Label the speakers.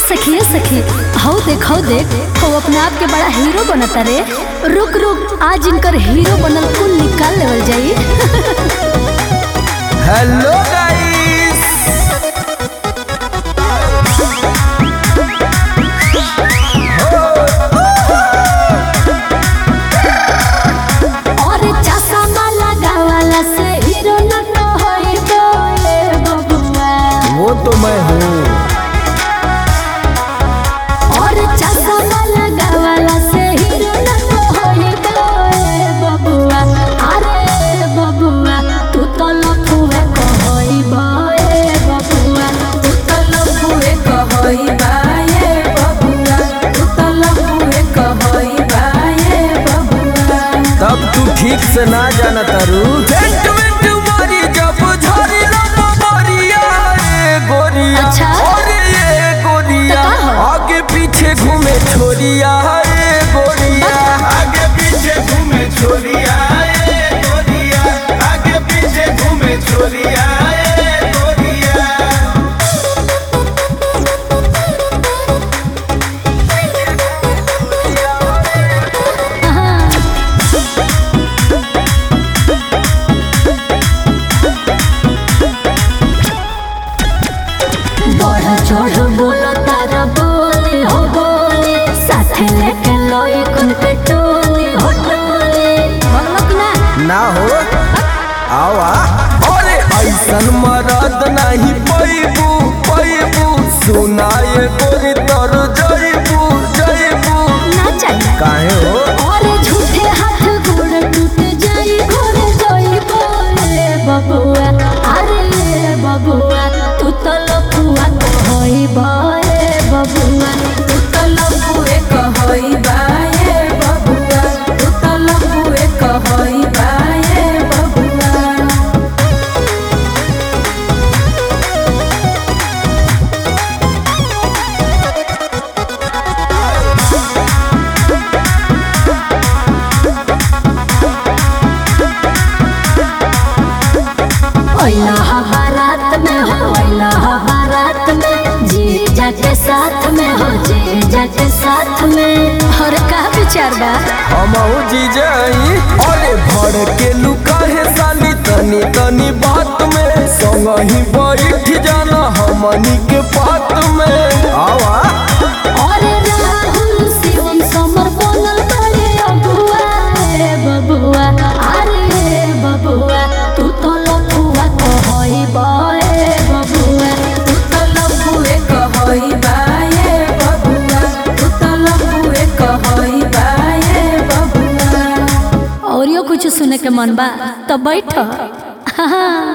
Speaker 1: सखिए सखी हौ देख हौ देख हौ अपने आप के बड़ा हीरो बनता रे रुक रुक आज इनकर हीरो बनल कुल निकाल लेवल जाई
Speaker 2: हेलो गाइस
Speaker 1: और चश्मा लगावला से हीरो न तो होई बोले बबुआ
Speaker 2: वो तो मैं हूँ
Speaker 1: और चश्मा लगावला से हीरो न तो होई बोले बबुआ अरे बबुआ तू तो लफुए कहई बोले बबुआ
Speaker 3: तू तो लफुए कहई बाये बबुआ तू तो लफुए कहई बाये बबुआ
Speaker 2: तब तू ठीक से ना जाना तारू टेंट में तुम्हारी जब झरी लम्बा मारिया ए गोरिया
Speaker 1: अच्छा।
Speaker 2: अरे ये गोरिया
Speaker 1: तो का हो?
Speaker 2: आगे पीछे घूमे छोरिया ए गोरिया
Speaker 4: आगे पीछे घूमे छोरिया ए गोरिया आगे पीछे घूमे छोरिया ए गोरिया
Speaker 1: बढ़ चढ़ बोलो तारा बोली हो बोली साथे लेके लोई कुन पे टोली हो टोली बोलक ना
Speaker 2: ना हो आवा अरे ऐसन मरद नहीं पैबू पैबू सुनाए गोरी तर जईबू जईबू
Speaker 1: ना चाहिए
Speaker 2: काहे हो
Speaker 1: और झूठे हाथ गोड़ टूट जाई घोर जाई बोले बबुआ अरे बबुआ तू तो लफुआ होई बोले बबुआ
Speaker 3: तू तो लफुए कहई बाये बबुआ तू तो लफुए कहई बाये बबुआ
Speaker 1: ओइला बारात में हो ओइला बारात में जीजा के साथ में हो जीजा के साथ में और का विचार बा
Speaker 2: हमहू जीजाई अरे भर के लुका है साली तनी तनी बात में संग ही बैठ जाना हमनी के बात में आवा
Speaker 1: और राहुल शिवम समर बनल बड़े अबुआ रे बबुआ अरे बबुआ तू तो लफुआ कहई बे बबुआ
Speaker 3: तू तो लफुए कहई बाये बबुआ तू तो लफुए कहई बाये बबुआ
Speaker 1: और यो कुछ सुने के मन बा तो बैठ हाँ